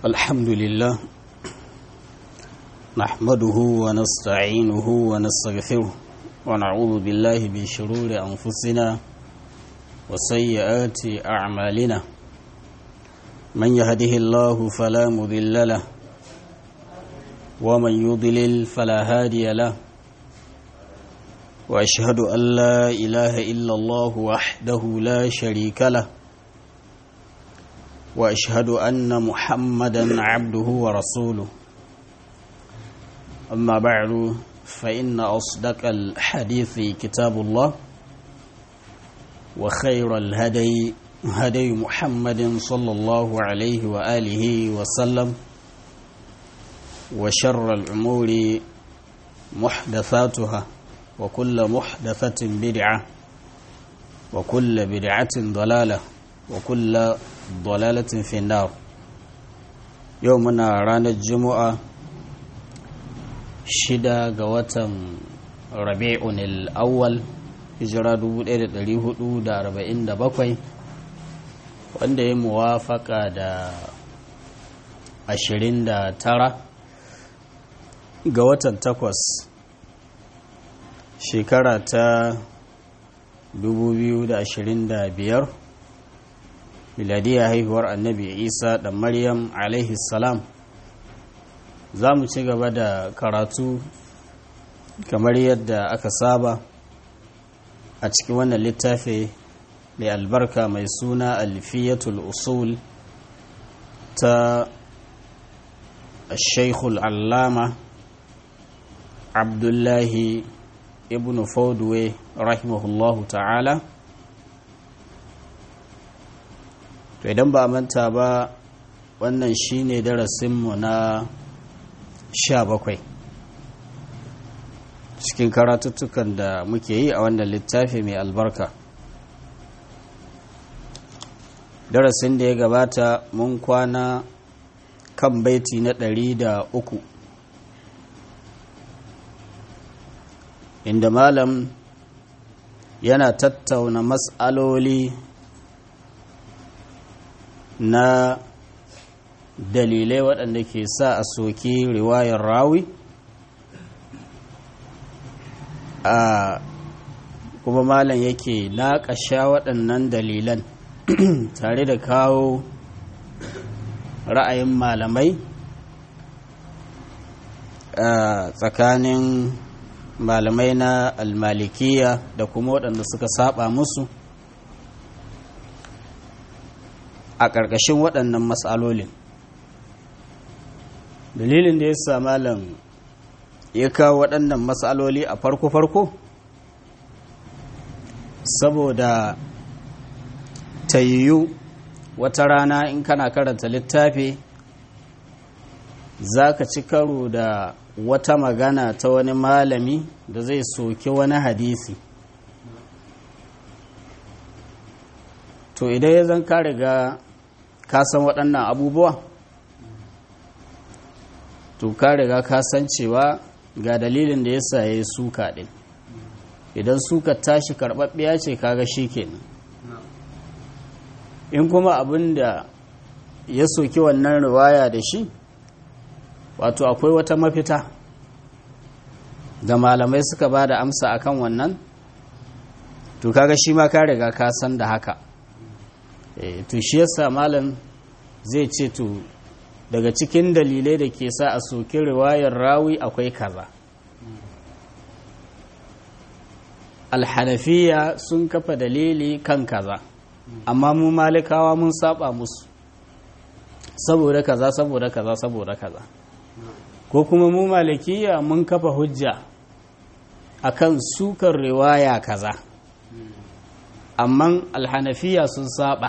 الحمد لله نحمده ونستعينه ونستغفره ونعوذ بالله من شرور أنفسنا وسيئات أعمالنا من يهده الله فلا مضل له ومن يضلل فلا هادي له وأشهد أن لا إله إلا الله وحده لا شريك له واشهد ان محمدا عبده ورسوله اما بعد فان اصدق الحديث كتاب الله وخير الهدي هدي محمد صلى الله عليه واله وسلم وشر الامور محدثاتها وكل محدثه بدعه وكل بدعه ضلاله وكل dalalatin finnar yau muna ranar juma'a shida ga watan rabi'un al'awwal hijira 1447 wanda ya muwafaka da 29 ga watan takwas shekara ta 2025 miladiyar haihuwar annabi isa da maryam alaihi salam za mu ci gaba da karatu kamar yadda aka saba a cikin wannan littafi mai albarka mai suna alfiyatul usul ta shaikhul allama abdullahi ibn fodwe rahimahullahu ta'ala to idan ba manta ba wannan shine darasinmu na sha bakwai cikin karatuttukan da muke yi a wannan littafi mai albarka darasin da ya gabata mun kwana kan baiti na ɗari da uku inda malam yana tattauna matsaloli na dalilai waɗanda ke sa a soki riwayar rawi a kuma malam yake naƙasha waɗannan dalilan tare da kawo ra'ayin malamai a tsakanin malamai na almalikiya da kuma waɗanda suka saba musu a ƙarƙashin waɗannan matsalolin dalilin da ya sa malam ya kawo waɗannan matsaloli a farko-farko saboda tayyu wata rana in kana karanta littafi za ka ci karo da wata magana ta wani malami da zai soki wani hadisi to idan ya zan ka riga ka san waɗannan abubuwa to ka riga ka san cewa ga dalilin da ya sa ya yi suka ɗin idan suka tashi karɓaɓɓiya ce kaga shi kenan in kuma abin da ya soki wannan riwaya da shi wato akwai wata mafita da malamai suka ba da amsa akan wannan to kaga shi ma ka riga ka san da haka to shi yasa malam zai ce to daga cikin dalilai da ke sa a soki riwayar rawi akwai kaza alhanafiya sun kafa dalili kan kaza amma mu malikawa mun saba musu saboda kaza saboda kaza saboda kaza ko kuma mu malikiya mun kafa hujja akan sukar riwaya kaza amma alhanafiya sun saba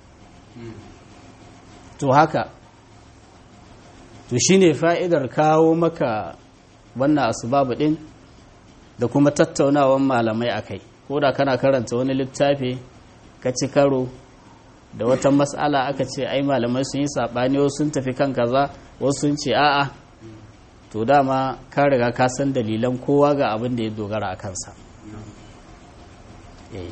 to haka to shine fa'idar kawo maka wannan asbabu din da kuma tattaunawan malamai akai ko da kana karanta wani littafi ka ci karo da wata mas'ala aka ce ai malamai sun yi saɓani wasu sun tafi kan kaza wasu sun ce a'a to dama ka riga ka san dalilan kowa ga abin da ya dogara a kansa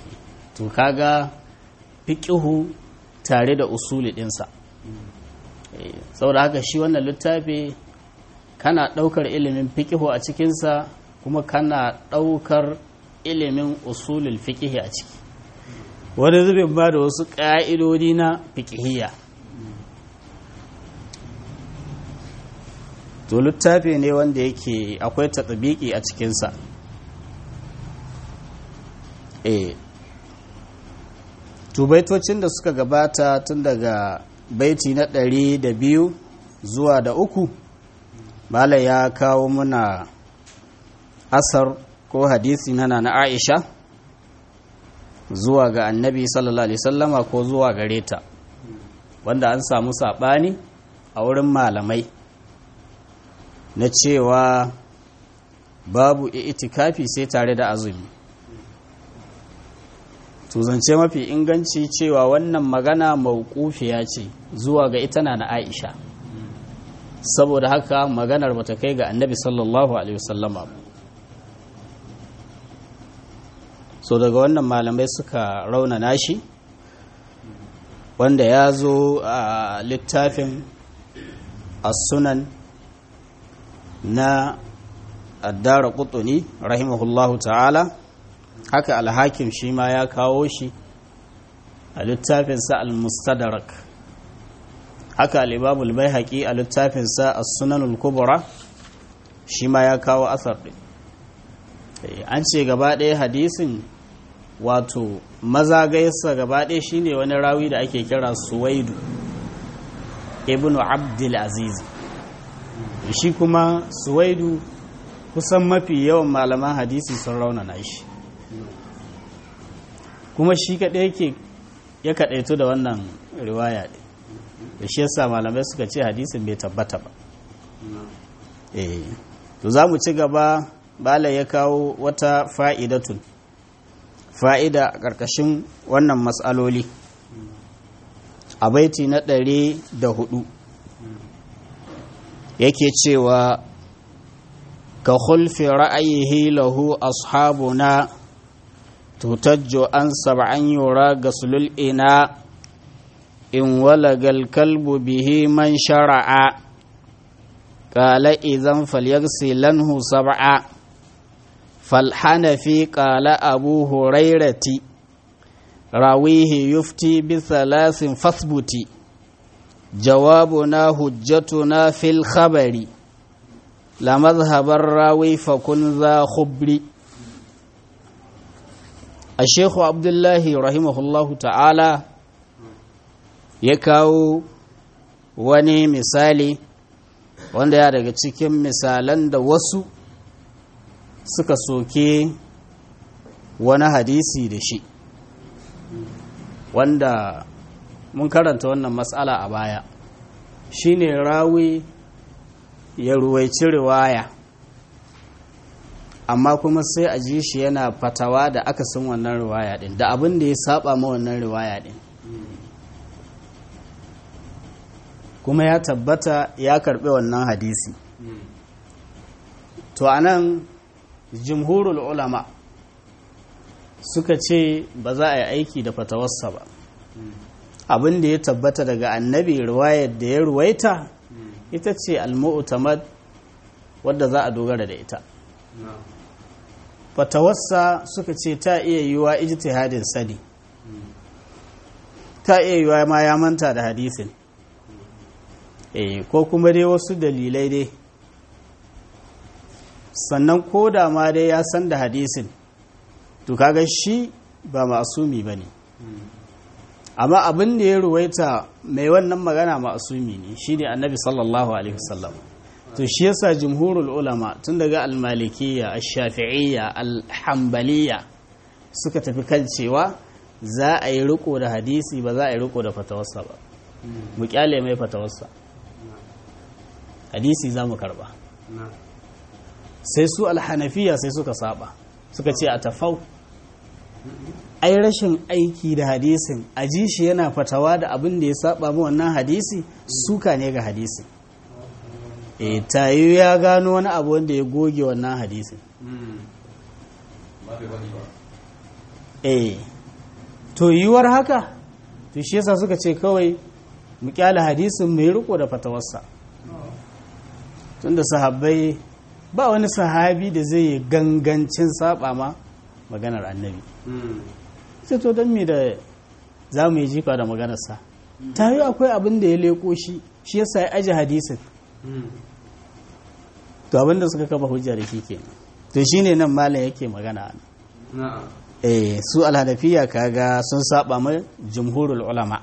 to kaga fiƙihu tare da usuli ɗinsa saboda haka shi wannan littafi kana ɗaukar ilimin fiƙihu a cikinsa kuma kana ɗaukar ilimin usulul fiƙihi a ciki wani zubin ba da wasu ƙa'idodi na fiƙihiyya to littafi ne wanda yake akwai tatsabiki a cikinsa e tubaitocin da suka gabata tun daga baiti na ɗari da biyu zuwa da uku mala ya kawo muna asar ko hadisi na na aisha zuwa ga annabi sallallahu alaihi sallama ko zuwa gare ta wanda an samu saɓani a wurin malamai na cewa babu itikafi sai tare da azumi tuzance mafi inganci cewa wannan magana mauƙufiya ce zuwa ga ita na aisha saboda haka maganar bata kai ga annabi sallallahu alaihi wasallama so daga wannan malamai suka raunana shi wanda ya zo a littafin as-sunan na addara kutuni rahimahullahu ta'ala haka alhakim shi ma ya kawo shi a littafinsa al-mustadrak haka al-imamul baihaqi a littafinsa as-sunanul kubra shi ma ya kawo asar din an ce gaba ɗaya hadisin wato mazagayarsa gaba ɗaya shine wani rawi da ake kira suwaidu ibnu abdul aziz shi kuma suwaidu kusan mafi yawan malaman hadisi sun raunana shi kuma shi kaɗai yake ya kaɗaito da wannan riwaya ɗin da shi yasa malamai suka ce hadisin bai tabbata ba eh to za mu ci gaba bala ya kawo wata fa'idatun fa'ida a ƙarƙashin wannan matsaloli a baiti na ɗari da hudu yake cewa ka khulfi ra'ayihi lahu ashabuna tutajjo an sab'an yura gaslul ina in walagal kalbu bihi man shara'a qala idan falyagsilanhu sab'a falhanafi qala abu hurairati rawihi yufti bi thalathin fasbuti جوابنا حجتنا في الخبر لا مذهب الراوي فكن ذا خبر الشيخ عبد الله رحمه الله تعالى يكاو wani misali wanda ya daga cikin misalan da wasu suka soke wani hadisi da shi wanda mun karanta wannan matsala a baya shine rawi ya ruwaici riwaya amma kuma sai a ji shi yana fatawa da akasin wannan riwaya din da abin da ya saba ma wannan riwaya din kuma ya tabbata ya karbi wannan hadisi to anan jumhurul ulama suka ce ba za a yi aiki da fatawarsa ba abin da ya tabbata daga annabi riwayar da ya ruwaita ita ce al-mu'tamad wadda za a dogara da ita fatawarsa suka ce ta iya yiwa ijtihadin sani ta iya yiwa ma ya manta da hadisin eh ko kuma dai wasu dalilai dai sannan ko da ma dai ya san da hadisin to kaga shi ba masumi bane amma abin da ya ruwaita mai wannan magana ma'asumi ne shine annabi sallallahu alaihi wasallam to shi yasa jumhurul ulama tun daga al-malikiyya ash-shafi'iyya al-hanbaliyya suka tafi kan cewa za a yi riko da hadisi ba za a yi riko da fatawarsa ba mu kyale mai fatawarsa hadisi za mu karba sai su al-hanafiya sai suka saba suka ce a tafau ai rashin aiki da hadisin a ji shi yana fatawa da abin da ya saba mu wannan hadisi suka ne ga hadisi e tayi ya gano wani abu wanda ya goge wannan hadisin e to yiwuwar haka to shi yasa suka ce kawai mu kyale hadisin mai riko da fatawarsa tunda sahabbai ba wani sahabi da zai yi gangancin saba ma maganar annabi sai to don me da za mu yi jifa da maganarsa ta yi akwai abin da ya leko shi shi yasa ya aji hadisin to abin da suka kafa hujja da shi ke to shine nan malam yake magana eh su alhanafiya kaga sun saba ma jumhurul ulama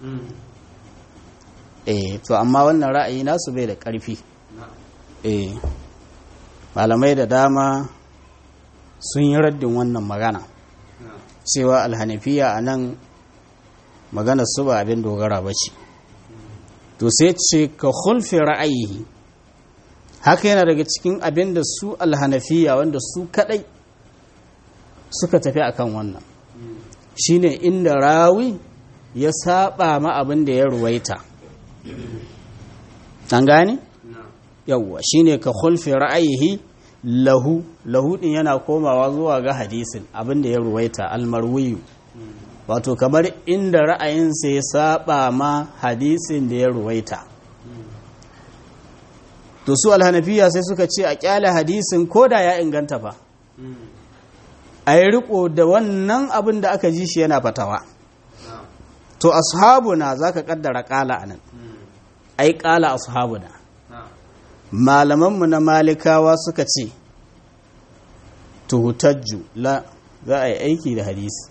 eh to amma wannan ra'ayi nasu bai da ƙarfi eh malamai da dama sun yi raddin wannan magana cewa alhanafiya a nan maganar su ba abin dogara ba ce to sai ce ka hulfi ra'ayi haka yana daga cikin abin da su alhanafiya wanda su kadai suka tafi akan wannan shine inda rawi ya saba ma abin da ya ruwaita an gane yawwa shine ka hulfi ra'ayihi lahu lahu din yana komawa zuwa ga hadisin abin da ya ruwaita almarwiyu wato kamar inda ra'ayinsa ya saba ma hadisin da ya ruwaita to su alhanafiya sai suka ce a kyale hadisin ko da ya inganta fa a yi riko da wannan abin da aka ji shi yana fatawa to ashabuna za ka kaddara kala anan ai kala ashabuna malamanmu na malikawa suka ce tuhutajju la za a yi aiki da hadisi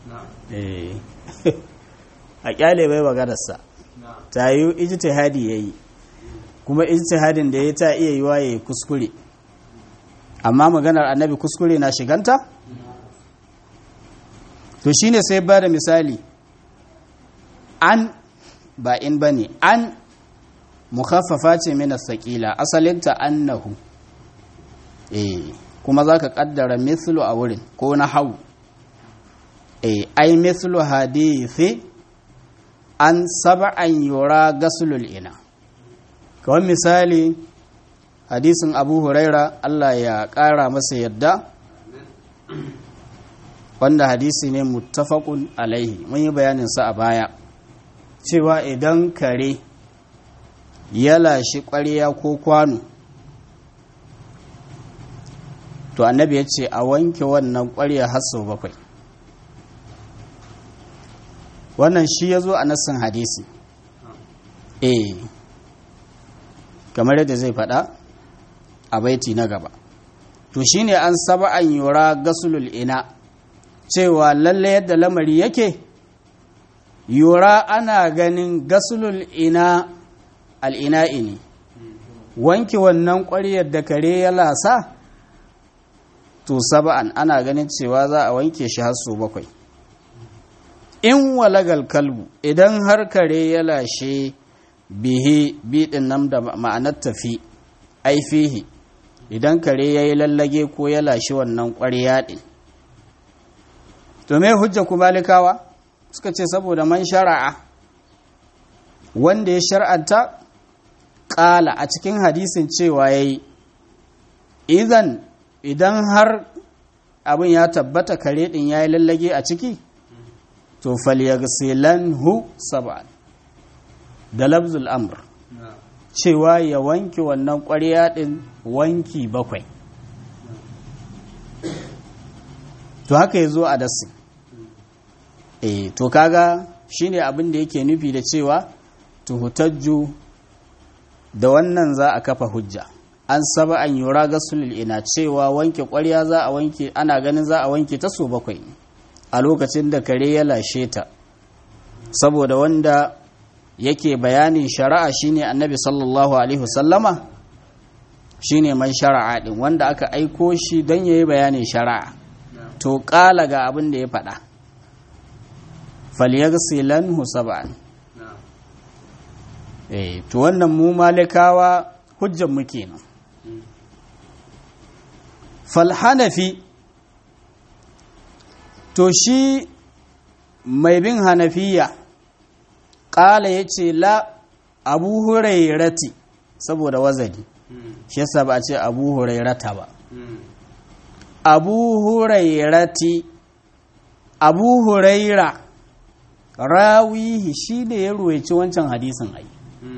a kyale bai maganarsa ta yi ijtihadi ya yi kuma ijtihadin da ya ta iya yiwa ya yi kuskure amma maganar annabi kuskure na shiganta to shine sai ba da misali an ba in ba ne an mukhaffafa ce mina saƙila asalinta annahu eh kuma za ka ƙaddara mithlu a wurin ko na hau eh ai mithlu hadithi an sab'an yura gasulul ina kawai misali hadisin abu huraira Allah ya ƙara masa yadda wanda hadisi ne muttafaqun alaihi mun yi bayaninsa a baya cewa idan kare ya lashi ƙwarya ko kwano to annabi ya ce a wanke wannan ƙwarya har sau bakwai wannan shi ya zo a nassin hadisi eh kamar yadda zai faɗa a baiti na gaba to shine an saba an yura gasulul ina cewa lalle yadda lamari yake yura ana ganin gasulul ina al'ina'i ne wanke wannan ƙwaryar da kare ya lasa to saba'an ana ganin cewa za a wanke shi har su bakwai in walagal kalbu idan har kare ya lashe bihi biɗin nan da ma'anar tafi aifihi idan kare ya yi lallage ko ya lashe wannan ƙwarya ɗin to me hujja ku malikawa suka ce saboda man shara'a wanda ya shar'anta ƙala a cikin hadisin cewa ya yi idan idan har abin ya tabbata kare ɗin ya yi lallage a ciki to falyagsilanhu sab'an da labzul amr cewa ya wanke wannan ƙwarya ɗin wanki bakwai to haka ya zo a dasi eh to kaga shine abin da yake nufi da cewa tuhutajju da wannan za a kafa hujja an saba an yura gasulul ina cewa wanke ƙwarya za a wanke ana ganin za a wanke ta so bakwai a lokacin da kare ya lashe ta saboda wanda yake bayanin shari'a shine annabi sallallahu alaihi wasallama shine man shari'a din wanda aka aiko shi don yayi bayanin shari'a to kala ga abin da ya faɗa falyagsilanhu sab'an eh to wannan mu malikawa hujjan mu kenan falhanafi to shi mai bin hanafiya ƙala ya ce la abu hurairati saboda wazani shi yasa ba a ce abu hurairata ba abu hurairati abu huraira rawihi shi ne ya ruwaice wancan hadisin ai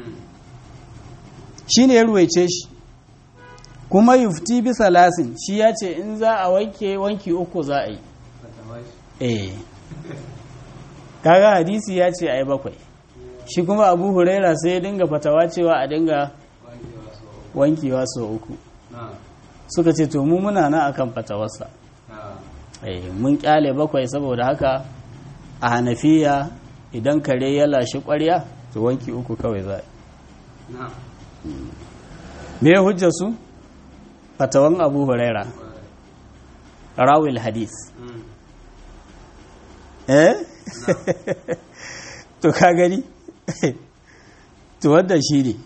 shi ne ya ruwaice shi kuma yufti bisa lasin shi ya ce in za a wanke wanki uku za a yi eh kaga hadisi ya ce a yi bakwai shi kuma abu huraira sai ya dinga fatawa cewa a dinga wankewa sau uku suka ce to mu muna na akan fatawarsa eh mun kyale bakwai saboda haka a hanafiya idan kare ya lashe kwarya to wanki uku kawai za a me hujja su fatawan abu huraira rawil hadis eh to ka gani to wadda shi ne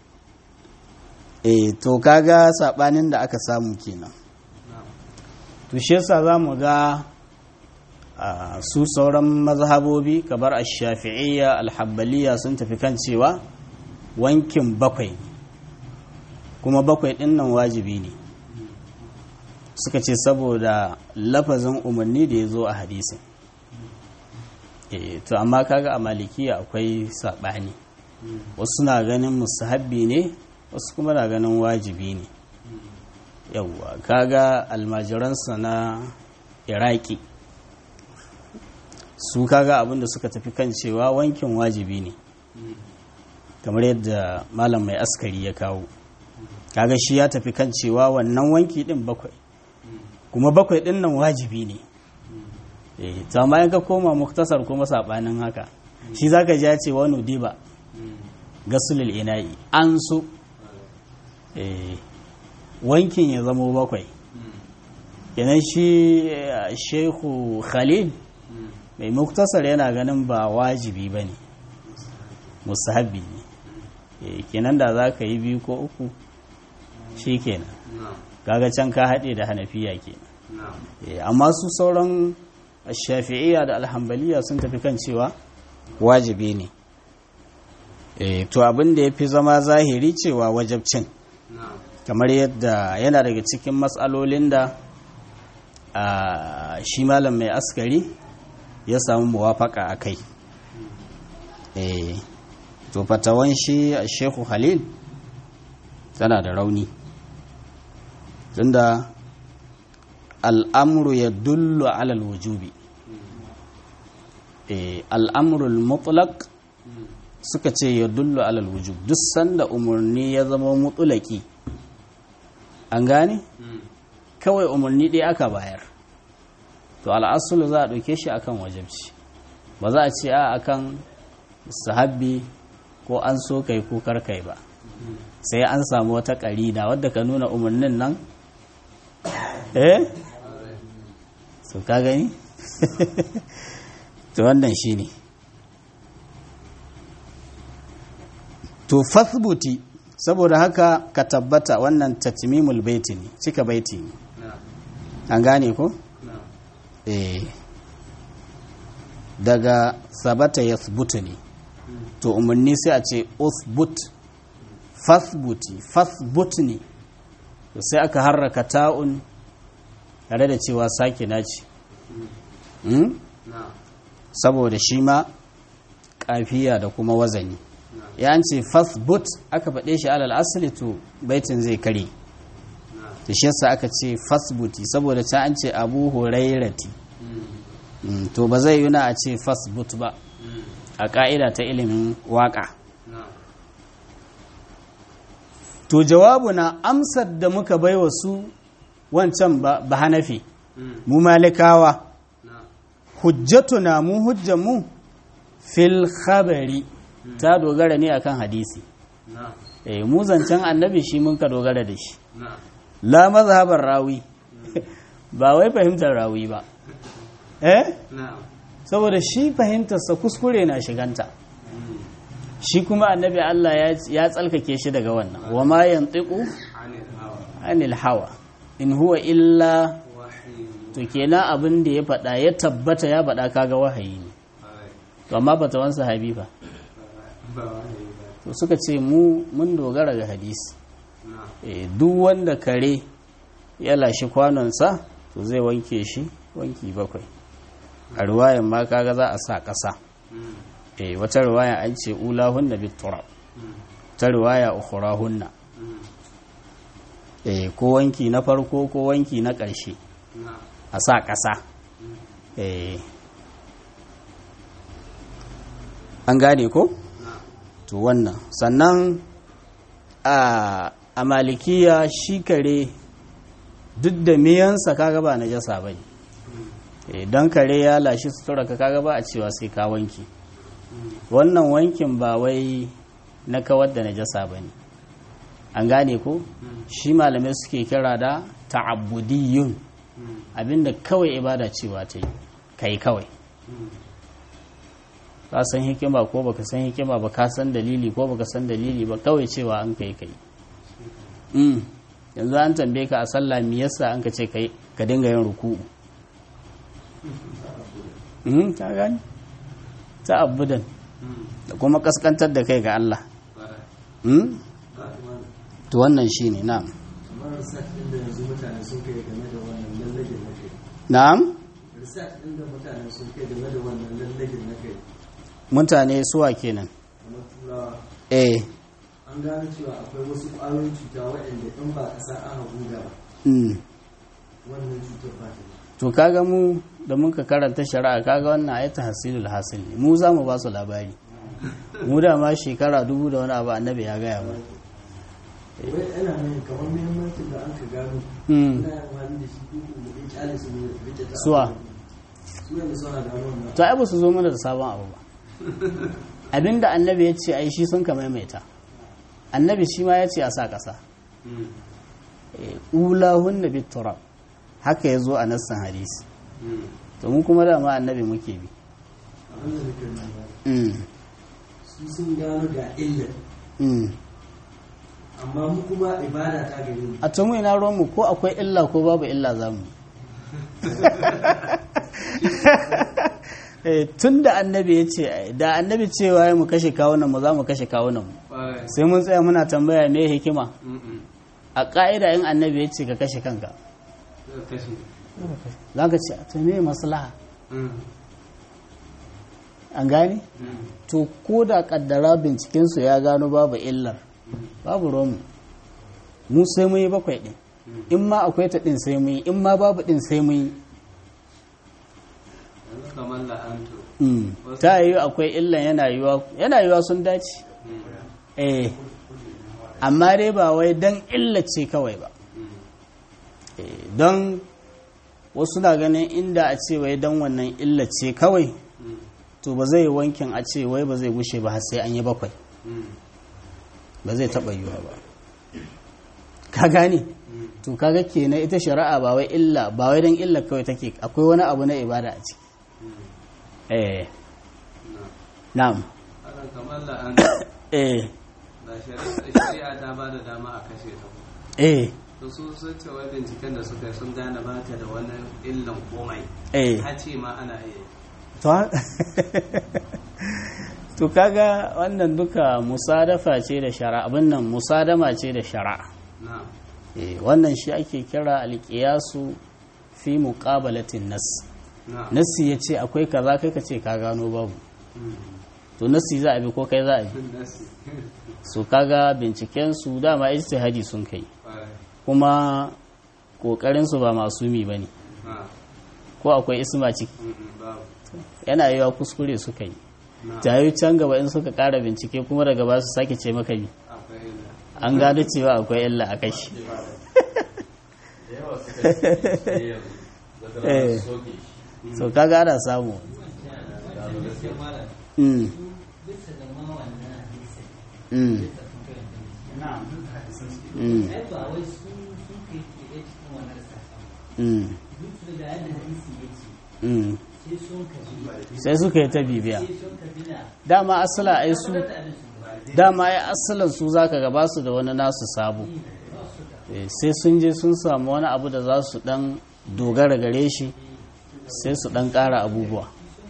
eh to kaga sabanin da aka samu kenan to shi yasa zamu ga su sauran mazhabobi kamar ash-shafi'iyya al-hanbaliyya sun tafi kan cewa wankin bakwai kuma bakwai din nan wajibi ne suka ce saboda lafazin umarni da ya zo a hadisin to amma kaga a malikiya akwai saɓani wasu na ganin musahabbi ne wasu kuma na ganin wajibi ne yauwa kaga almajiransa na iraki su kaga abinda suka tafi kan cewa wankin wajibi ne kamar yadda malam mai askari ya kawo kaga shi ya tafi kan cewa wannan wanki din bakwai kuma bakwai din nan wajibi ne eh to amma in ka koma muktasar kuma sabanin haka shi zaka ji ya ce wani diba gasulul ina'i an so eh wankin ya zamo bakwai kenan shi shehu khalil mai muktasar yana ganin ba wajibi ba ne musahabi ne kenan da za ka yi biyu ko uku shi kenan kaga can ka haɗe da hanafiya kenan amma su sauran shafi'iyya da alhambaliya sun tafi kan cewa wajibi ne to abin da ya fi zama zahiri cewa wajabcin kamar yadda yana daga cikin matsalolin da shi malam mai askari ya samu muwafaka a kai to fatawan shi a shehu halil tana da rauni tunda al'amuru ya dullu alal wujubi al'amurul mutlaq suka ce ya dullu alal wujub duk sanda umarni ya zama mutulaki an gane kawai umarni ɗaya aka bayar to al'asulu za a ɗauke shi akan wajabci ba za a ce a akan sahabbi ko an so kai ko karkai ba sai an samu wata ƙarina wadda ka nuna umarnin nan eh so ka gani to wannan shi ne to fasbuti saboda haka ka tabbata wannan tatmimul baiti ne cika baiti ne an gane ko? eh daga sabata ya ne to umarni sai a ce uthbut fasbuti fasbut ne to sai aka harraka ta'un tare da cewa sake naci saboda shi ma kafiya da kuma wazani ya ce fasbut aka faɗe shi alal asali to baitin zai kare da shi yasa aka ce fasbuti saboda ta an ce abu hurairati to ba zai yuna a ce fasbut ba a ƙa'ida ta ilimin waƙa to jawabu na amsar da muka bai wa su wancan ba hanafi mu malikawa hujjatuna mu hujjanmu fil khabari ta dogara ne akan hadisi eh mu zancen annabi shi mun ka dogara da shi la mazhabar rawi ba wai fahimtar rawi ba eh saboda shi fahimtarsa kuskure na shiganta shi kuma annabi Allah ya tsalkake shi daga wannan wa ma yantiqu anil hawa in huwa illa to kenan abin da ya faɗa ya tabbata ya faɗa kaga wahayi ne to amma bata wan sahabi ba to suka ce mu mun dogara ga hadisi duk wanda kare ya lashi kwanonsa to zai wanke shi wanki bakwai a ruwayan ma kaga za a sa ƙasa eh wata riwaya an ce ulahunna biturab ta riwaya ukhrahunna eh ko wanki na farko ko wanki na ƙarshe a sa ƙasa eh an gane ko to wannan sannan a a malikiya shi kare duk da miyansa kaga ba najasa bane don kare ya lashi sutura ka kaga ba a cewa sai ka wanki wannan wankin ba wai na kawar da najasa ba ne an gane ko shi malamai suke kira da ta'abbudiyun abinda kawai ibada cewa ta yi kai kawai ka san hikima ko baka san hikima ba ka san dalili ko baka san dalili ba kawai cewa an kai kai yanzu an tambaye ka a sallah me yasa an ka ce kai ka dinga yin ruku'u ta gani ta abudan da kuma kaskantar da kai ga Allah to wannan shi ne na'am na'am mutane suwa kenan eh an gano cewa akwai wasu ƙwayoyin cuta waɗanda in ba ƙasa an hagu ba wannan cutar ba ta to kaga mu da muka karanta shari'a kaga wannan ayata hasilul hasil ne mu za mu ba su labari mu da ma shekara dubu da wani abu annabi ya gaya ba wai ana nan kamar muhimmancin da an ka gano ina yin wani da shi kuku mu ɗin kyale su ne rike ta suwa su yanda suna gano wannan to ai ba su zo mana da sabon abu ba abinda annabi ya ce ai shi sun ka maimaita annabi shi ma ya ce a sa ƙasa ulahun nabi turab haka ya zo a nassan hadisi to mu kuma dama annabi muke bi abin da nake nuna su sun gano ga illar amma mu kuma ibada ta gare mu a tumu ina ruwanmu ko akwai illa ko babu illa za mu tun da annabi ya ce da annabi cewa ya mu kashe kawunan mu za mu kashe kawunan mu sai mun tsaya muna tambaya me hikima a ƙa'ida in annabi ya ce ka kashe kanka za ka ce to me maslaha an gane to ko da kaddara bincikensu ya gano babu illar babu romu mu sai mun yi bakwai ɗin in ma akwai ta ɗin sai mun yi in ma babu ɗin sai mun yi kamar la'antu ta yi akwai illan yana yiwa yana yiwa sun dace eh amma dai ba wai don illace kawai ba don wasu na ganin inda a ce wai don wannan illace kawai to ba zai wankin a ce wai ba zai gushe ba har sai an yi bakwai ba zai taɓa yiwa ba ka gane to kaga kenan ita shari'a ba wai illa ba wai don illa kawai take akwai wani abu na ibada a ciki eh na'am Alan kamar la'antu eh da shari'a ta ba da dama a kashe ta eh to su sun ce wai binciken da suka yi sun gane ba ta da wani illan komai eh ha ce ma ana iya to to kaga wannan duka musadafa ce da shari'a abin nan musadama ce da shari'a na eh wannan shi ake kira alqiyasu fi muqabalatin nas na nasi yace akwai kaza kai ka ce ka gano babu to nasi za a bi ko kai za a bi nasi su kaga binciken su dama ijtihadi sun kai Ƙwarai. kuma kokarin su ba masumi bane na ko akwai isma ciki mm, babu yana yiwa kuskure suka yi na jayi can gaba in suka kara bincike kuma daga ba su sake ce maka bi akwai illa an gano cewa akwai illa a kai shi da yawa suka ce yanzu daga Eh. ranar soke shi so kaga ana samu gano gaskiya mm. bisa ga ma wannan hadisin Mm. bisa sun kai Mm. ai ba wai sun sun kai ke da cikin wannan sassan Mm. duk da yadda hadisi ya ce Mm. sai sun ka bi sai suka yi ta bibiya sai sun ka bi na dama asala ai su tabbatar da abin su ba dama ai asalan su zaka ga ba su da wani nasu sabo Eh, sai sun je sun samu wani abu da za su dan dogara gare shi sai su dan kara abubuwa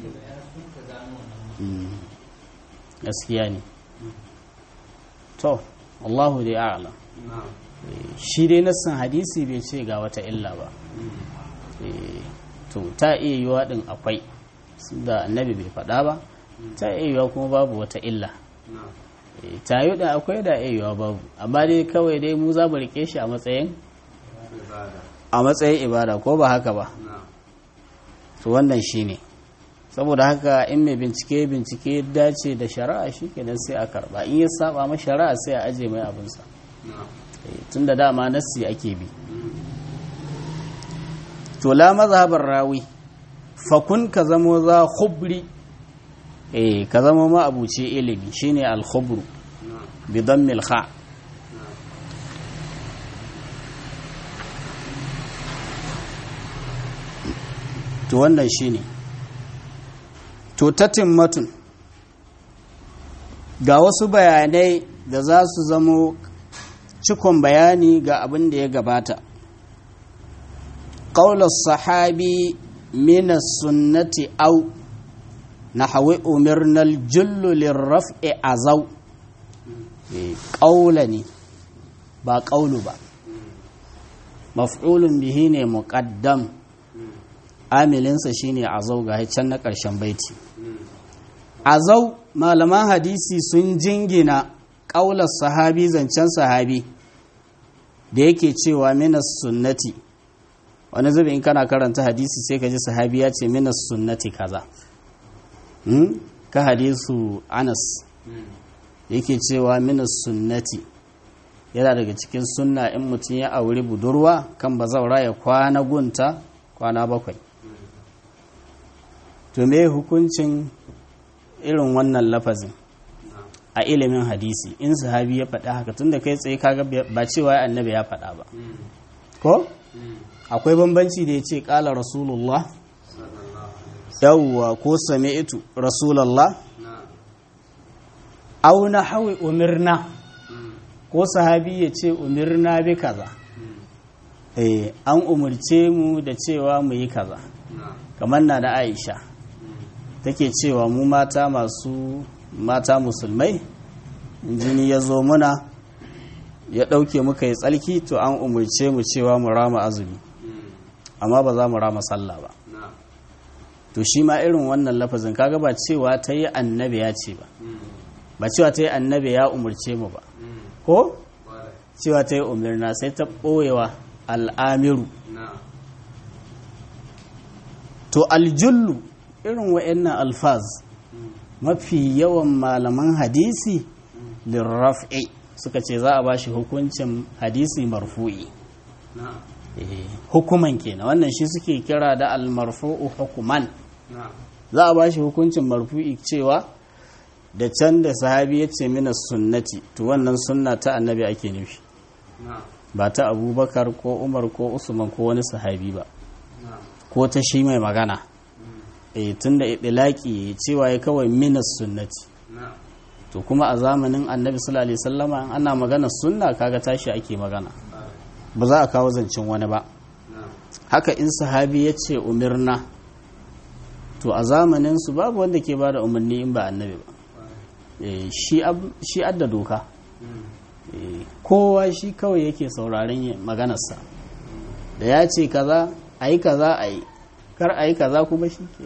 Mm. gaskiya ne to Allahu dai a'lam na shi dai nassan hadisi bai ce ga wata illa ba Eh, to ta iya yiwa din akwai da annabi bai faɗa ba ta iya kuma babu wata illa na Eh, tayo da akwai da iya babu amma dai kawai dai mu za mu rike shi a matsayin ibada a matsayin ibada ko ba haka ba na to wannan shine saboda haka in mai bincike bincike ya dace da shari'a shi kenan sai a karba in ya saba ma shari'a sai a aje mai abinsa na tun da dama nassi ake bi to la mazhabar rawi fakun ka zamo za khubri eh ka zamo ma abuce ilimi shine al khubru na bi dammil kha na to wannan shine to tatimmatun ga wasu bayanai da za su zamo cikon bayani ga abin da ya gabata ƙaular sahabi mina sunnati au na hawi umarnal jullu lirraf'i azau Eh, ƙaula ne ba ƙaulu ba maf'ulun bihi ne muƙaddam amilinsa shine azau ga can na ƙarshen baiti azau malaman hadisi sun jingina ƙaular sahabi zancen sahabi da yake cewa minas sunnati wani zubi in kana karanta hadisi sai ka ji sahabi ya ce minas sunnati kaza Hmm? ka hadisu anas yake cewa minas sunnati yana daga cikin sunna in mutum ya auri budurwa kan bazaura ya kwana gunta kwana bakwai to me hukuncin irin wannan lafazin a ilimin hadisi in sahabi ya faɗa haka tunda kai tsaye kaga ba cewa annabi ya faɗa ba ko akwai bambanci da ya ce ƙala rasulullah yawwa ko sami'tu rasulullah na au na hawi umirna ko sahabi ya ce umirna bi kaza eh an umurce mu da cewa mu yi kaza na kamar na da aisha take cewa mu mata masu mata musulmai jini ya zo muna ya ɗauke muka yi tsalki to an umurce mu cewa mu rama azumi amma ba za mu rama sallah ba na to shi ma irin wannan lafazin kaga ba cewa ta yi annabi ya ce ba ba cewa ta yi annabi ya umurce mu ba ko kwarai cewa ta yi umarna sai ta ɓoyewa al'amiru na to aljullu irin wa'annan alfaz mafi yawan malaman hadisi lirraf'i suka ce za a ba shi hukuncin hadisi marfu'i na Eh, hukuman kenan wannan shi suke kira da almarfu'u hukuman na za a ba shi hukuncin marfu'i cewa da can da sahabi ya ce mina sunnati to wannan sunna ta annabi ake nufi na ba ta abubakar ko umar ko usman ko wani sahabi ba na ko ta shi mai magana eh tunda idlaki cewa ya kawai minas sunnati na to kuma a zamanin annabi sallallahu alaihi wasallama in ana magana sunna kaga tashi ake magana kwarai ba za a kawo zancen wani ba na haka in sahabi ya ce umirna to a zamanin su babu wanda ke bada umarni in ba annabi ba kwarai eh shi ab- shi adda doka eh kowa shi kawai yake sauraren yin maganarsa da ya ce kaza ayi kaza ayi kar ayi kaza kuma shi ke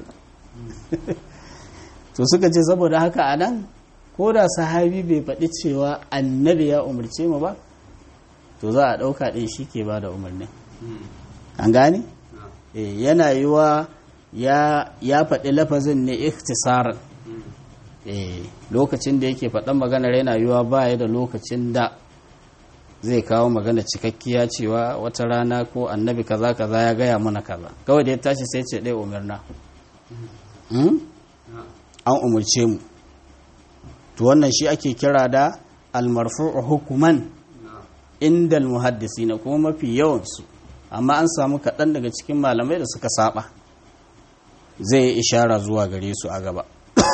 to suka ce saboda haka a nan ko da sahabi bai faɗi cewa annabi ya umarce mu ba to za a ɗauka ɗin shi ke ba da umarnin an gane na Eh, yana yiwa ya ya faɗi lafazin ne ikhtisaran eh lokacin da yake faɗan maganar yana yiwa ba ya da lokacin da zai kawo magana cikakkiya cewa wata rana ko annabi kaza kaza ya gaya mana kaza kawai da ya tashi sai ce ɗaya umarna Hmm? na an umarce mu to wannan shi ake kira da almarfu'u hukuman na inda almuhaddisi na kuma mafi yawansu amma an samu kaɗan daga cikin malamai da suka saba zai yi ishara zuwa gare su a gaba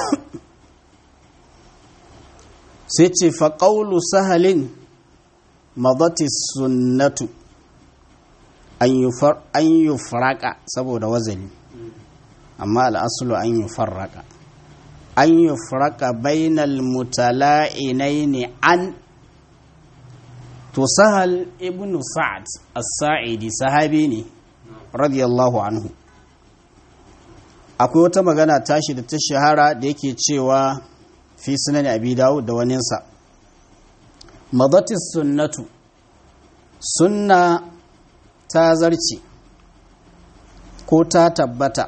sai ce faƙaulu sahalin madati sunnatu an yi faraka saboda wazali amma al'asulu an yi farraka an yi faraka bainal mutala'inai ne an to sahal ibn sa'ad as-sa'idi sahabi ne radiyallahu anhu akwai wata magana tashi da ta shahara da yake cewa fi sunan abi dawud da waninsa madatis sunnatu sunna ta zarce ko ta tabbata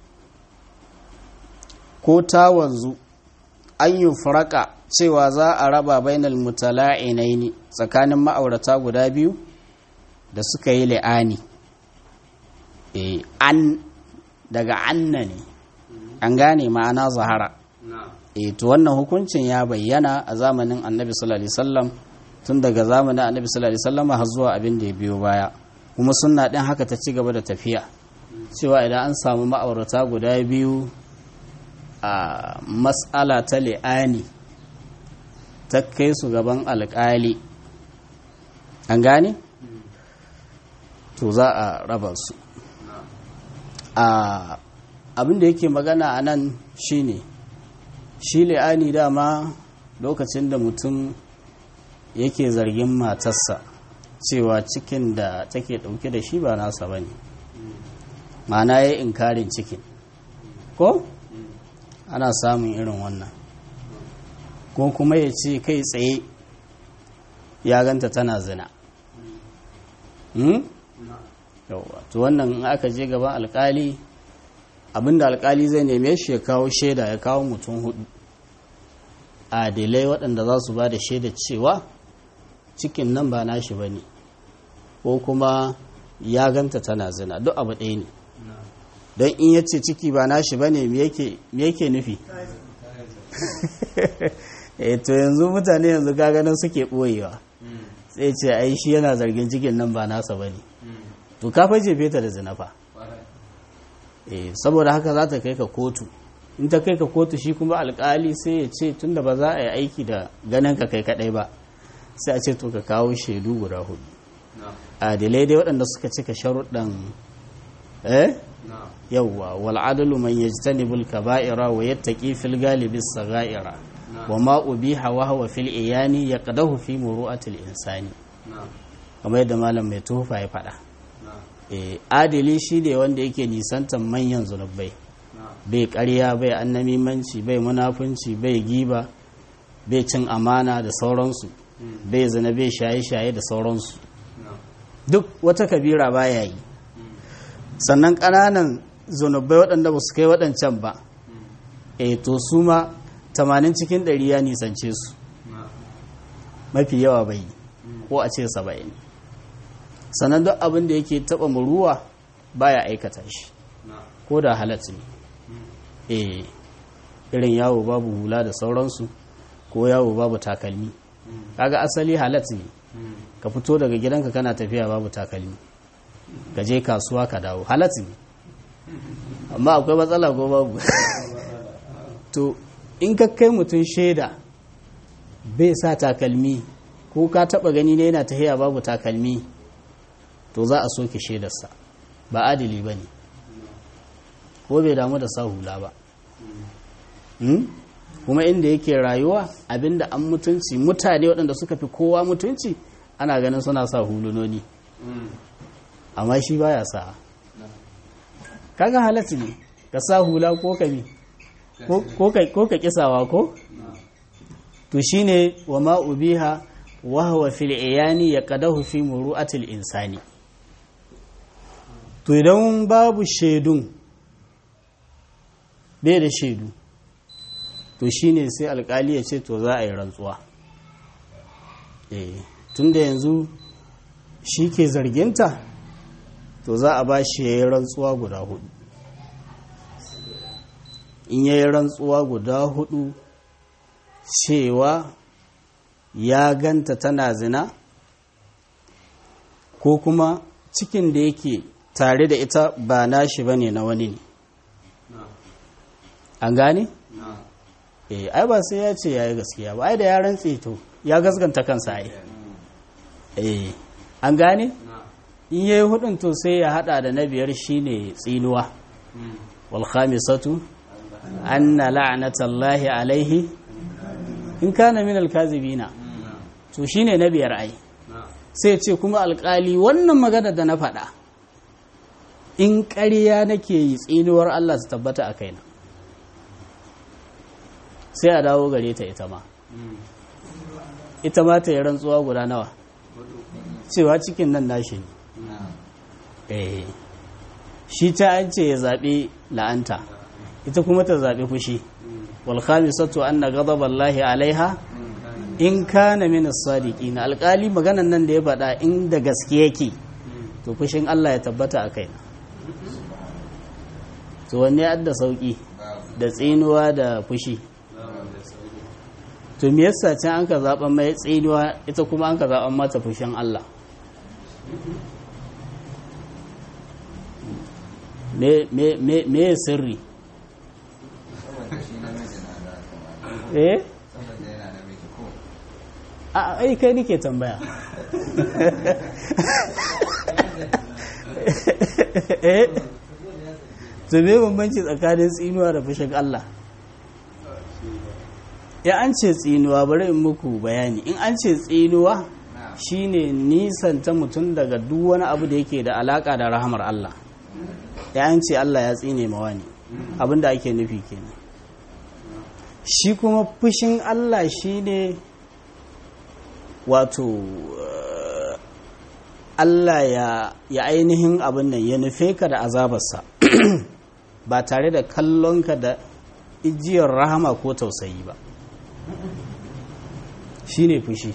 ko ta wanzu an yi faraka cewa za a raba bainal mutala'inaini tsakanin ma'aurata guda biyu da suka yi li'ani e, an daga anna ne an gane ma'ana zahara na'am e, to wannan hukuncin ya bayyana a zamanin annabi sallallahu alaihi wasallam tun daga zamanin annabi sallallahu alaihi wasallam har zuwa abin da ya biyo baya kuma sunna din haka ta ci gaba da tafiya cewa idan an samu ma'aurata guda biyu a matsala ta li'ani ta kai su gaban alƙali an gane to za a raba su a abin da yake magana a nan shine shi li'ani dama lokacin da mutum yake zargin matarsa cewa cikin da take dauke da shi ba nasa ba ne ma'ana ya inkarin cikin ko ana samun irin wannan ko kuma ya ce kai tsaye ya ganta tana zina hmm? yauwa to wannan in aka je gaban alkali abinda alkali zai neme shi ya kawo shaida ya kawo mutum hudu adilai waɗanda za su ba da shaida cewa cikin nan ba nashi ba ne ko kuma ya ganta tana zina duk abu ɗaya ne don in ya ce ciki ba nashi ba ne me yake nufi e to yanzu mutane yanzu gaganin suke ɓoyewa sai ce ai shi yana zargin cikin nan ba nasa ba ne to ka fa jefe ta da zina fa eh saboda haka za ta kai ka kotu in ta kai ka kotu shi kuma alkali sai ya ce tunda ba za a yi aiki da ganin ka kai kadai ba sai a ce to ka kawo shaidu guda hudu adilai dai waɗanda suka cika sharuɗan eh yawwa wal adalu man yajtanibul kaba'ira wa yattaqi fil galibi saghaira wa ma ubiha wa huwa fil iyani yaqdahu fi muru'atil insani kamar yadda malam mai tufa ya faɗa adili shi ne wanda yake nisantar manyan zunubai bai karya bai annamimanci bai munafunci bai giba bai cin amana da sauransu bai zina bai shaye-shaye da sauransu duk wata kabira baya yi sannan ƙananan zunubai waɗanda ba su kai waɗancan ba e to su ma 80 cikin 100 ya nisance su mafi yawa bai ko a ce 70 sannan duk abin da yake taba muruwa baya aikata shi ko da halatta ne eh irin yawo babu hula da sauransu ko yawo babu takalmi kaga asali halatta ne ka fito daga gidanka kana tafiya babu takalmi ka je kasuwa ka dawo halatta ne amma akwai matsala ko babu to in ka kai mutum shaida bai sa takalmi ko ka taba gani ne yana tafiya babu takalmi to za a soke shaidarsa ba adili ba ne ko bai damu da sa hula ba kuma inda yake rayuwa abinda an mutunci mutane waɗanda suka fi kowa mutunci ana ganin suna sa hulunoni amma shi baya sa kaga halatta ne ka sa hula ko ka bi ko ka kisawa ko to shine wa ma ubiha wa huwa fil iyani yaqadahu fi muru'atil insani to idan babu shaidun bai da shaidu to shine sai alkali ya ce to za a yi rantsuwa tun da yanzu shi ke zarginta to za a ba shi ya yi rantsuwa guda hudu in ya yi rantsuwa guda hudu cewa ya ganta tana zina ko kuma cikin da yake tare da ita ba nashi ba ne na wani ne an gane? eh ai ba sai ya ce ya yi gaskiya ba ai da ya rantse to ya gaskanta kansa ai eh an gane? in ya yi hudun to sai ya hada da na biyar shine tsinuwa wal khamisatu anna la'natallahi alaihi in kana min alkazibina to shine na biyar ai sai ce kuma alkali wannan magana da na faɗa in ƙarya nake yi tsinuwar Allah su tabbata a kaina sai a dawo gare ta ita ma ita ma ta yi rantsuwa guda nawa cewa cikin nan nashi ne eh shi ta an ce ya zaɓi la'anta ita kuma ta zaɓi fushi wal khamisatu anna ghadaballahi alaiha in kana min as-sadiqin alƙali maganan nan da ya faɗa in da gaske yake to fushin Allah ya tabbata a kaina to wanne adda sauki da tsinuwa da fushi to me yasa can an ka zaɓa mai tsinuwa ita kuma an ka zaɓa mata fushin Allah me me me me sirri eh a ai kai nake tambaya eh to me bambanci tsakanin tsinuwa da fushin Allah ya an ce tsinuwa bari in muku bayani in an ce tsinuwa shine nisanta mutum daga duk wani abu da yake da alaka da rahamar Allah ya an ce Allah ya tsine mawa ne abinda ake nufi kenan shi kuma fushin Allah shine wato uh, Allah ya, ya ainihin abin nan ya nufe ka da azabarsa ba tare da kallonka da ijiyar rahama ko tausayi ba shi ne fushi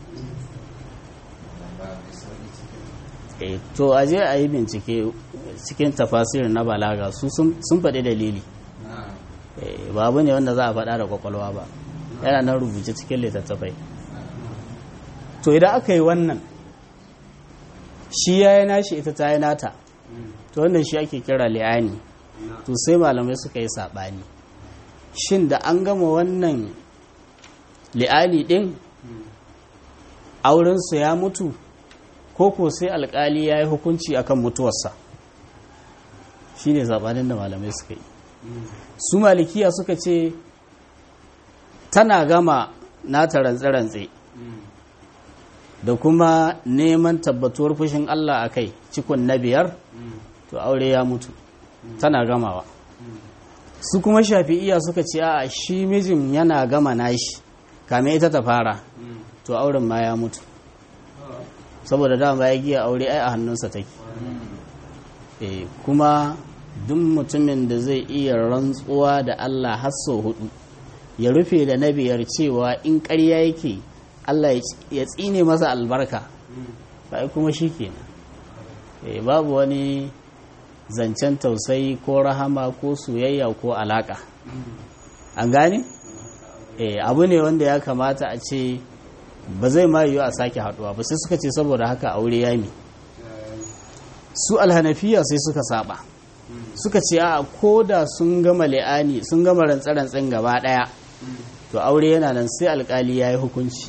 e, to aje a yi bincike cikin tafasirin na balaga su sun faɗi dalili e, ba abu ne wanda za a faɗa da kwakwalwa ba yana nan rubuce cikin littattafai to idan aka yi wannan shi ya yi nashi ita ta yi nata to wannan shi ake kira li'ani to sai malamai suka yi saɓani shin da an gama wannan li'ani ɗin aurensu ya mutu ko ko sai alkali ya yi hukunci akan mutuwarsa shi ne zaɓanin da malamai suka yi su malikiya suka ce tana gama nata rantse-rantse da kuma neman tabbatuwar fushin Allah a kai cikon na biyar to aure ya mutu tana gamawa su kuma shafi'iya suka ce a shi mijin yana gama nashi kame ita ta fara to auren ma ya mutu saboda dama ya giya aure ai a hannunsa take e, kuma duk mutumin da zai iya rantsuwa da Allah har sau hudu ya rufe da na biyar cewa in ƙarya yake Allah ya tsine masa albarka ba kuma shi kenan e, babu wani zancen tausayi ko rahama ko soyayya ko alaka an gane e, abu ne wanda ya kamata a ce ba zai ma yiwu a sake haduwa ba sai suka ce saboda haka aure ya mi su alhanafiya sai suka saba suka ce a ko da sun gama li'ani sun gama rantsarantsin gaba daya to aure yana nan sai alkali ya yi hukunci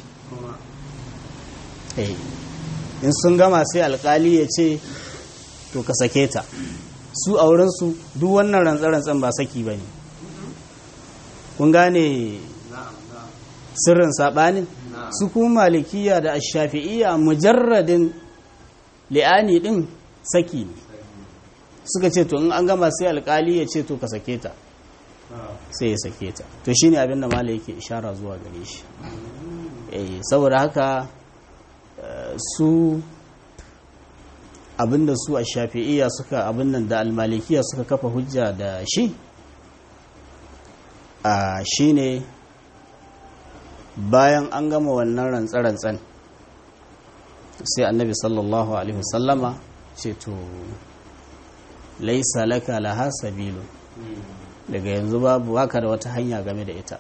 in sun gama sai alkali ya ce to ka sake ta su aurensu duk wannan rantsarantsin ba saki ba ne kun gane sirrin saɓanin su kuma malikiya da ashafi'iyya mujarradin li'ani din saki ne suka ce to in an gama sai alkali ya ce to ka sake ta sai ya sake ta to shine abin da malai yake ishara zuwa gare shi eh saboda haka su abinda su ashafi'iyya suka abin nan da almalikiya suka kafa hujja da shi a shine bayan an gama wannan rantsa-rantsan sai annabi sallallahu alaihi wasallama ce to laisa laka laha sabilu daga yanzu babu haka da wata hanya game da ita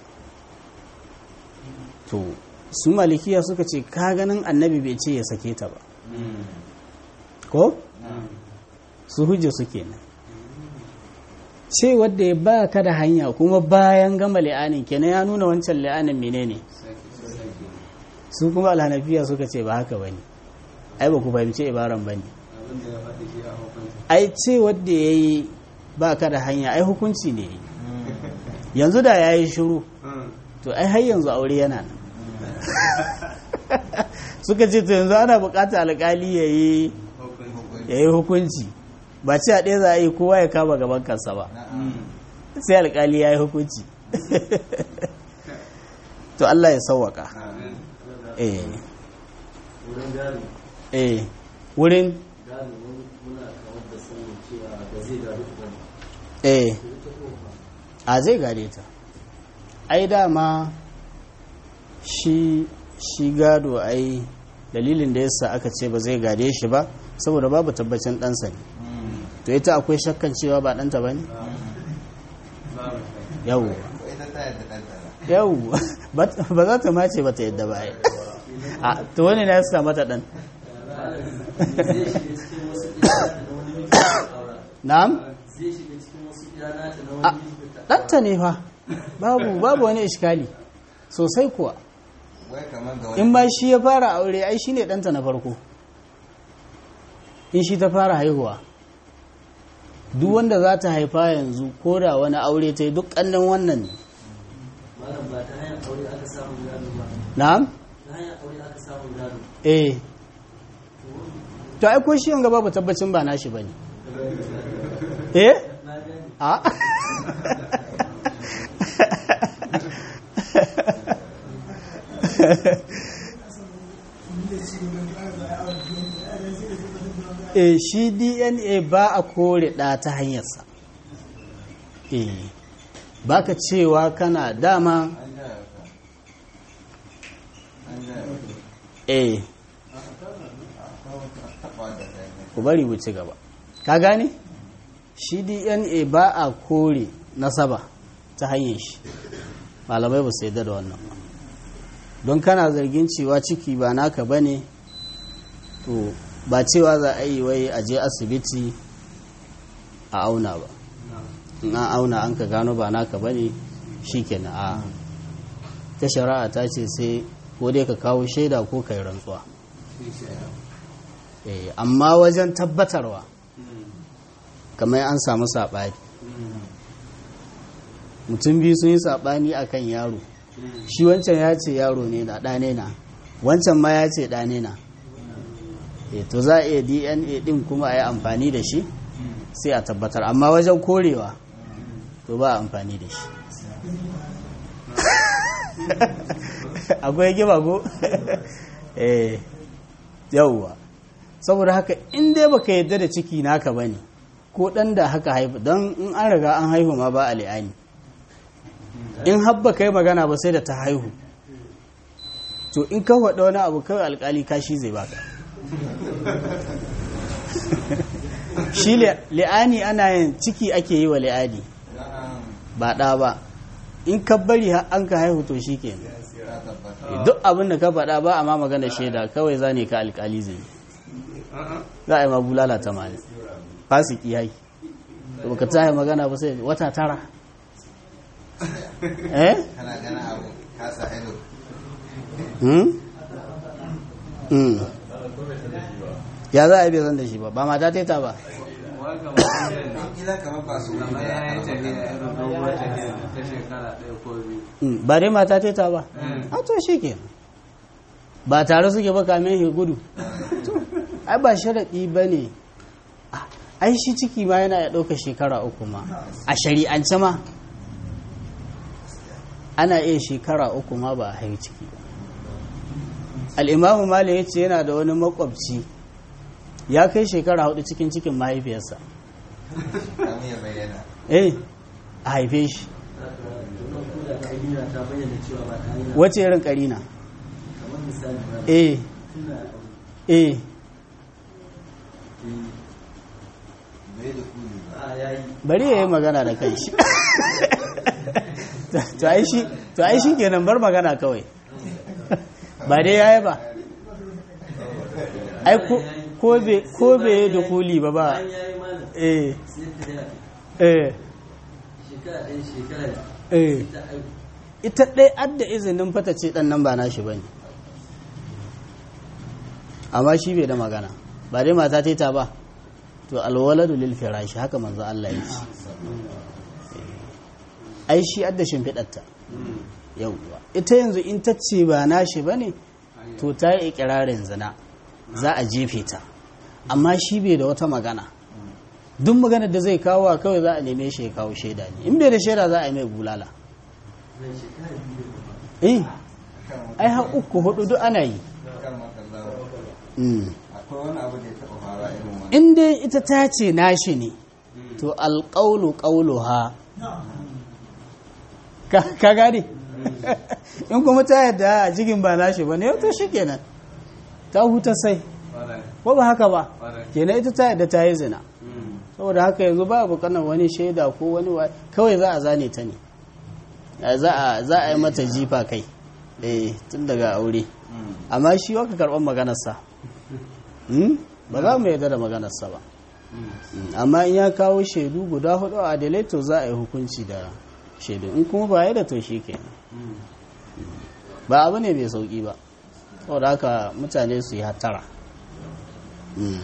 to su malikiya suka ce ka ganin annabi bai ce ya sake ta ba ko su hujja suke nan ce wadda ya ba ka da hanya kuma bayan gama li'anin kenan ya nuna wancan li'anin menene su kuma alhanafiya suka ce ba haka bane ai ba ku fahimci ibaran bane ai ce wadda ya yi ba ka da hanya ai hukunci ne yanzu da ya yi shiru to ai har yanzu aure yana nan suka ce to yanzu ana bukatar alkali ya yi hukunci ba ce a ɗaya za a yi kowa ya kama gaban kansa ba sai alkali ya yi hukunci to Allah ya sauwaka eh wurin gado eh wurin gado mun- muna kawar da sanin cewa ba zai gado ba ne eh ita ko ba a zai gade ta ai dama shi shi gado ai dalilin da yasa aka ce ba zai gade shi ba saboda babu tabbacin ɗansa ne to ita akwai shakkan cewa ba ɗanta ba ne yau ita ta yadda ɗanta ba yau ba za ta mace ba ta yadda ba ai a to wani na yasa mata ɗan zai shiga cikin wasu iyana na wani miji da aura na'am zai shiga cikin wasu iyana ta na a wani miji da ta ɗanta ne fa babu babu wani iskali sosai kuwa wai kamar ga wani in ba shi ya fara aure ai shi ne ɗanta na farko in shi ta fara haihuwa duk wanda za ta haifa yanzu ko da wani aure ta yi duk ƙannan wannan ne malam ba ta hanyar aure aka samu gado ba na'am ta hanyar aure aka samu gado eh to ai ko shi yanga babu tabbacin ba nashi bane eh na gani a e shi dna ba a kore ɗa ta hanyarsa e ba ka cewa kana dama an jaya ka an jaya ka e taɓa da kai ne ku bari mu ci gaba ka gane shi dna ba a kore nasaba ta hanyar shi malamai ba su yadda da wannan ba don kana zargin cewa ciki ba naka ba ne to ba cewa za a yi wai a je asibiti a auna ba in an auna an ka gano ba naka ba ne shi kenan a ta shari'a ta ce sai ko dai ka kawo shaida ko kai rantsuwa Eh, amma wajen tabbatarwa kamar an samu saɓani mutum biyu sun yi saɓani a kan yaro shi wancan ya ce yaro ne na ɗane na wancan ma ya ce ɗane na Eh, to za a iya dna ɗin kuma a yi amfani da shi sai a tabbatar amma wajen korewa to ba a amfani da shi akwai gima go eh yauwa saboda haka in dai baka yadda da ciki naka bane ko dan da haka haifu don in an riga an haihu ma ba a li'ani in habba kai magana ba sai da ta haihu to in ka faɗa wani abu kawai alkali kashi zai baka shi li- li'ani ana yin ciki ake yi wa li'ani na'am ba ɗa ba in ka bari har an ka haihu to shi kenan ta tabbata duk abin da ka faɗa ba a ma magana shaida kawai za ne ka alkali zai yi. za a yi ma bulala ta mali fasiki ya yi da baka ta magana ba sai wata tara eh kana gana abu kasa ido hmm? hmm. ya za a yi bai zan da shi ba ba mata teta ba waka mutum ne kila kamar ba su kamar ya yi tafiya irin doguwar tafiya ta shekara ɗaya ko biyu Hmm, ba dai mata teta ba a to shi ke ba tare suke ba kamin shi gudu To, ai ba sharaɗi ba ne Ah, ai shi ciki ma yana ya ɗauka shekara uku ma a shari'ance ma ana iya shekara uku ma ba a haihu ciki ba al'imamu mali ya ce yana da wani makwabci ya kai shekara hudu cikin cikin mahaifiyarsa kamun ya bayyana eh a haife shi wannan koda ta yi ta bayyana cewa ba ta yi wace irin karina kamar misali ba eh tuna da aure eh bai da kuli ba a yayi bari ya yi magana da kai shi to ai shi to ai shi kenan bar magana kawai ba dai yayi ba ai ko ko be ko be da kuli ba ba an yayi malam eh sai ta yi eh shekara ɗaya shekara eh ta aiku ita dai adda izinin fata ce dan nan ba nashi bane amma shi bai da magana ba dai mata ta ba to alwaladu lil firashi haka manzo Allah ya ce ai shi adda shimfiɗarta yauwa ita yanzu in ta ce ba nashi ba ne to ta yi ikirarin zina za a jefe ta amma shi bai da wata magana duk maganar da zai kawo kawai za a neme shi ya kawo shaida ne in bai da shaida za a yi mai bulala zai shekara biyu da eh ai har uku hudu duk ana yi kan makallawa Mm. akwai wani abu da ya taɓa fara irin wani in dai ita ta ce nashi ne to alƙaulu ƙaulu ha ka ka gane in kuma ta yadda jigin ba nashi ba ne to shi kenan ta huta sai Ƙwarai. ko ba haka ba Ƙwarai. kenan ita ta yadda ta yi zina Mm. saboda haka yanzu ba bukatar wani shaida ko wani wa kawai za a zane ta ne Eh, za a za a yi mata jifa kai eh tun daga aure amma shi waka karɓar maganarsa Hmm? ba za mu yarda da maganarsa ba Mm, amma in ya kawo shaidu guda hudu a adalai to za a yi hukunci da shaidu in kuma ba ya da to shi kenan Mm. ba abu ne mai sauki ba saboda haka mutane su yi hattara Mm.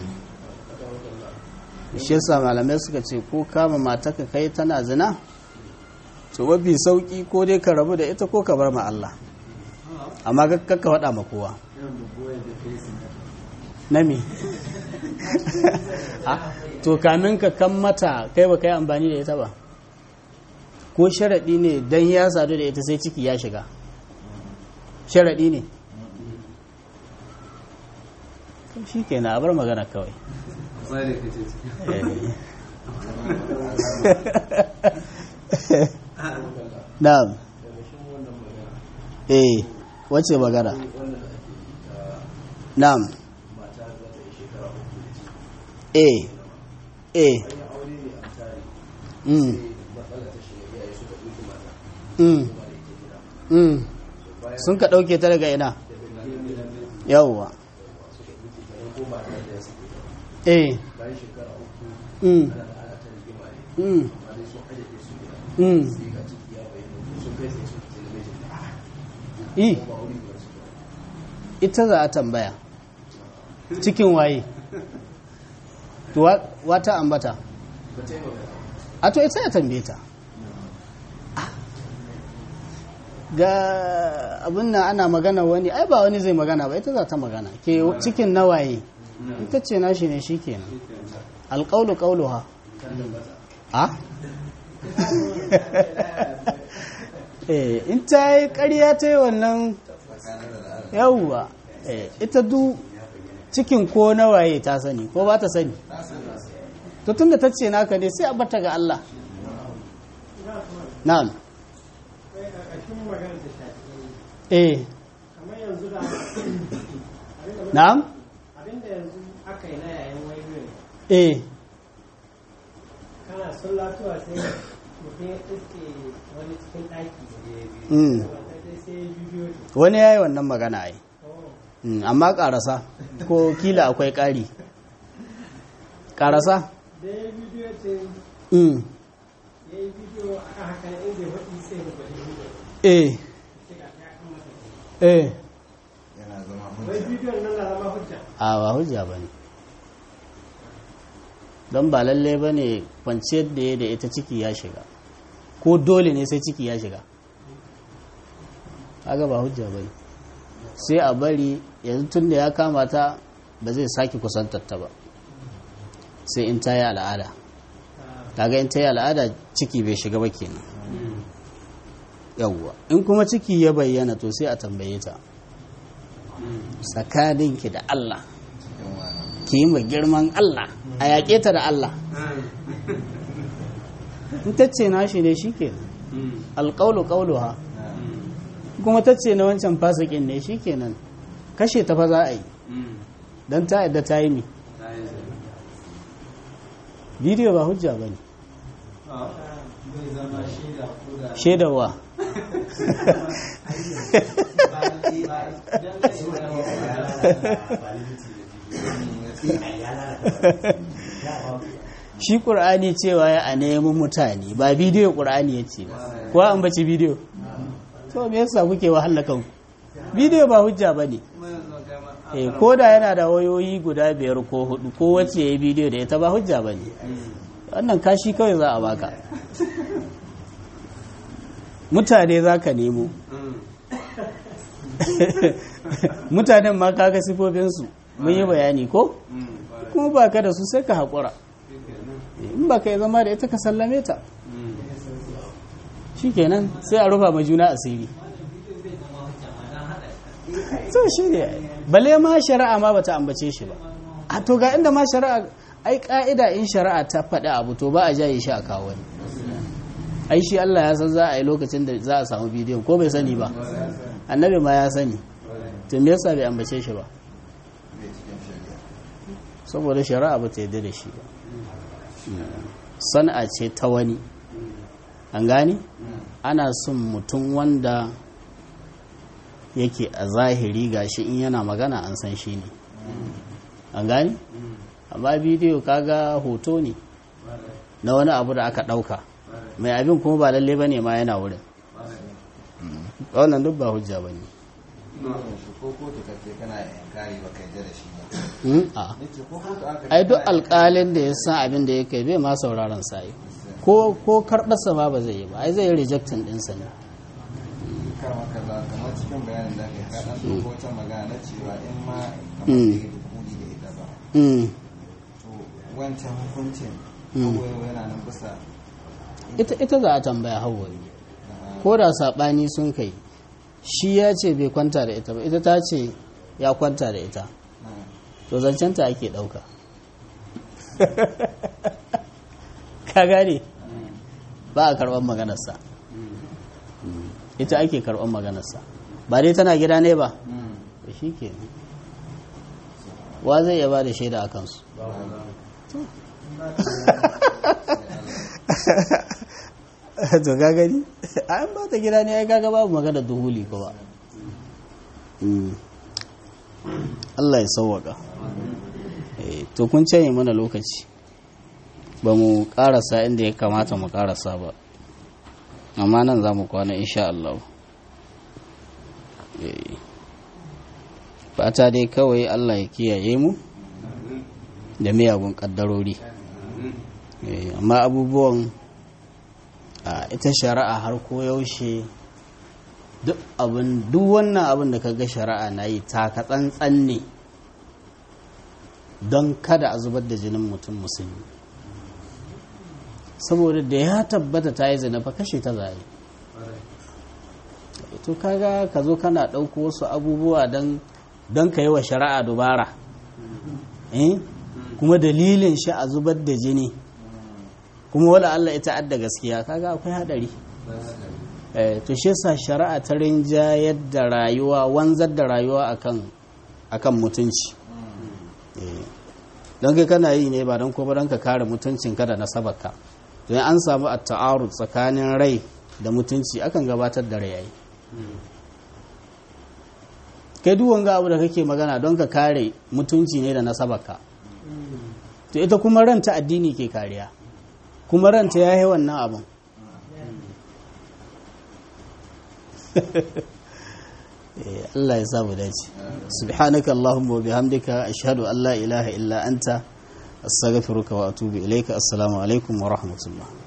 shi yasa malamai suka ce ko kama mataka kai tana zina to mafi sauki ko dai ka rabu da ita ko ka bar ma Allah amma kakka faɗa ma kowa irin bugoyar da kai su na me Ah, to kamin ka kan mata kai ba kai amfani da ita ba ko sharaɗi ne don ya sadu da ita sai ciki ya shiga sharaɗi ne shi ke na bar magana kawai Ƙwarai da kace ciki. na'am eh wace magana na'am eh eh mm mm mm sun ka ɗauke ta daga ina yawwa eh mm mm mm i ita za a tambaya cikin waye to wa- wata ambata a to ita ya tambaye ta Ah. ga abin nan ana magana wani ai ba wani zai magana ba ita za ta magana ke cikin nawaye ita ce nashi ne shi kenan alƙaulu ƙaulu ha a eh in ta yi ƙarya ta yi wannan yawwa eh, ita du cikin ko nawaye ta sani ko ba ta sani to tunda ta ce naka ne sai a bata ga Allah na'am eh kamar yanzu da na'am abinda yanzu aka yi na yayin wayoyin eh kana sallatuwa sai mutum ya iske wani cikin ɗaki mm. wanda dai sai ya bidiyo ne wani yayi wannan magana ai Oh, Mm, amma karasa ko kila akwai ƙari karasa da ya bidiyo ce mm. ya yi bidiyo a kan haka inda ya faɗi sai ya faɗi bidiyo eh sai ga ta kan masa eh yana zama wai hujja bidiyon nan na zama hujja a ba hujja ba ne don ba lalle ba ne kwanciyar da ya da ita ciki ya shiga ko dole ne sai ciki ya shiga kaga ba hujja ba ne sai a bari yanzu tun da ya kama ta ba zai sake kusantar ta ba sai in ta yi al'ada kaga in ta yi al'ada ciki bai shiga ba kenan yawwa in kuma ciki ya bayyana to sai a tambaye ta tsakaninki da Allah cikin wani ki yi ma girman Allah a yaƙe ta da Allah in ta ce nashi ne shi ke alƙaulu ƙaulu ha kuma ta ce na wancan fasikin ne shi kenan kashe ta fa za a yi don ta yadda ta yi mi bidiyo ba hujja ba ne zai zama shaida ko da shaidawa shi ƙur'ani cewa ya a nemi mutane ba bidiyo ƙur'ani ya ce ba kuwa an baci bidiyo to me yasa kuke wahala kanku bidiyo ba hujja ba ne eh ko da yana da wayoyi guda biyar ko hudu ko wacce ya yi bidiyo da ita ba hujja ba ne wannan kashi kawai za a baka mutane za ka nemo mutanen ma kaga sifofinsu mun yi bayani ko kuma ba ka da su sai ka haƙura in ba ka yi zama da ita ka sallame ta shikenan sai a rufa ma juna asiri so shi ne bale ma shari'a ma bata ambace shi ba a to ga inda ma shari'a ai ka'ida in shari'a ta faɗi abu to ba a jaye shi a kawo wani ai shi Allah ya san za a yi lokacin da za a samu bidiyon ko bai sani ba annabi ma ya sani to me yasa bai ambace shi ba bai cikin shari'a saboda shari'a ba ta yarda da shi ba sana'a ce ta wani an gani ana son mutum wanda yake a zahiri gashi in yana magana an san shi ne an gani amma bidiyo kaga hoto ne na wani abu da aka ɗauka mai abin kuma ba lalle ba ne ma yana wurin wannan duk ba hujja ba ne shi ko kotu ka ce kana yankari ba kai da shi ba a nace ko kotu aka ai duk alƙalin da ya san abin da ya kai bai ma sauraron sa yi ko ko karɓarsa ma ba zai yi ba ai zai yi rejectin ɗinsa ne kama kaza kamar cikin bayanin da kai ka dan dauko wata magana na cewa in ma kamar Mm. da ya dukuli da ita ba Mm. to wancan hukuncin Mm. abuwa yana nan bisa ita ita za a tambaya hawa na- ko da saɓani sun kai shi ya ce bai kwanta da ita ba ita ta ce ya kwanta da ita na- to zancenta ake ɗauka ka gane ba a karɓar maganarsa ita ake karɓar maganarsa ba dai tana gida ne ba Mm. da shi ke wa zai iya ba da shaida a kansu to ka gani an ba ta gida ne ai kaga babu magana duhuli ko ba Mm. Allah ya sauwaka Eh, to kun canye mana lokaci ba mu karasa inda ya kamata mu karasa ba amma nan za mu kwana insha Allah Eh, fata dai kawai Allah ya kiyaye mu da miyagun kaddarori Eh, amma abubuwan a ita shari'a har ko yaushe duk abin duk wannan abin da kaga shari'a na yi taka tsantsan ne don kada a zubar da jinin mutum musulmi saboda da ya tabbata ta yi zina fa kashe ta zai to kaga ka zo kana ɗauko wasu abubuwa don don ka yi wa shari'a dubara eh kuma dalilin shi a zubar da jini kuma wala Allah ita adda gaskiya kaga akwai hadari eh to shi yasa shari'a ta rinjayar da rayuwa wanzar da rayuwa akan akan mutunci eh don kai kana yi ne ba don ko ba don ka kare mutuncin ka da nasabarka to in an samu at-ta'arud tsakanin rai da mutunci akan gabatar da rai yayi kai duk wanga abu da kake magana don ka kare mutunci ne da nasabarka to ita kuma ranta addini ke kariya kuma ranta ya yi wannan abin Eh, Allah ya samu dace subhanaka allahumma wa bihamdika ashhadu an la ilaha illa anta astaghfiruka wa atubu ilayka assalamu alaikum wa rahmatullah